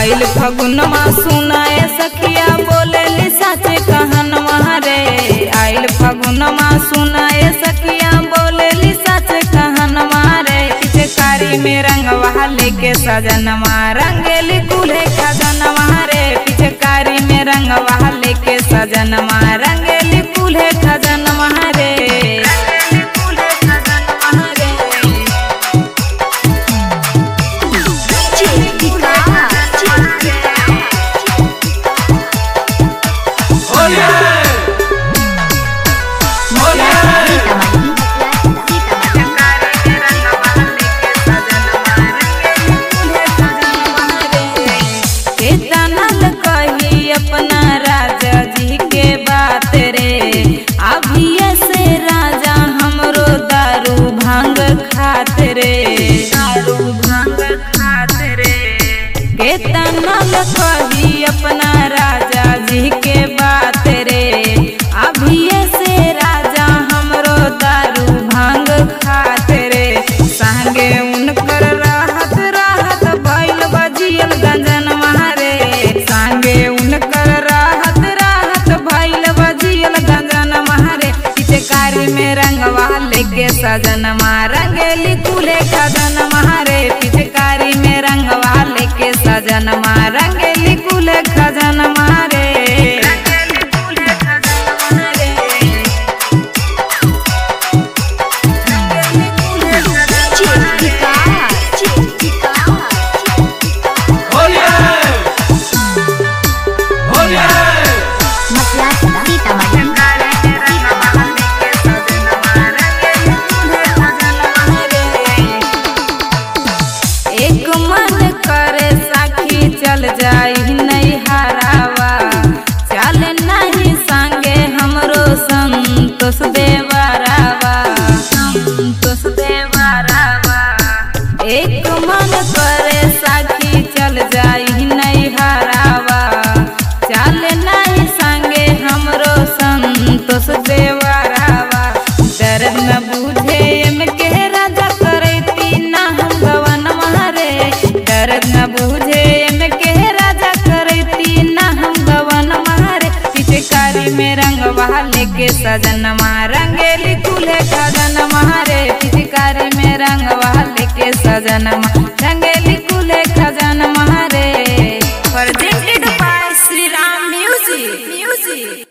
आइल फगुनमा सुनाए सखिया बोले सच कहनवा रे आइल फगुनमा सुनाए सखिया बोले सच कहनवा रे पिचकारी में रंगवा लेके सजनवा रंगेली दूल्हे खजनवा रे पिचकारी में रंगवा लेके सजनवा रंगेली दूल्हे खजनवा रे रंगेली दूल्हे खजनवा रे केतनल कही अपना राजा जी के बात रे अभिये से राजा हमरो दारू भांग खात रे दारू भांग खात रे केतनल कही अपना राजा जी के बात रे अभिये से राजा हमरो दारू भांग खात रे संगे उनकर राहत राहत भइल बजियल गंजन मारे संगे उनकर राहत राहत भइल बजियल गंजन मारे पिचकारी में रंगवा लेके सजन रंगेली कुले खजन मारे पिचकारी में रंगवा लेके सजन रंगेली कुले खजन मारे रंगेली कुले खजन मारे रंगेली कुले खजन मारे एक मन करे साखी चल जाई नहीं हरावा चल नहीं संगे हमरो संतोष देवरावा संतोष देवरावा एक मन करे साखी चल जाई नहीं हरावा चल नहीं संगे हमरो संतोष देवरावा दर्द न बुझे एम के राजा करैती ना हम गवन मारे दर्द न बुझे एम के राजा करैती ना हम गवन मारे पिचकारी में रंगवा लेके सजन रंगेली कुले खजन मारे पिचकारी में रंगवा लेके सजन रंगेली कुले खजन मारे presented by Shri Ram music music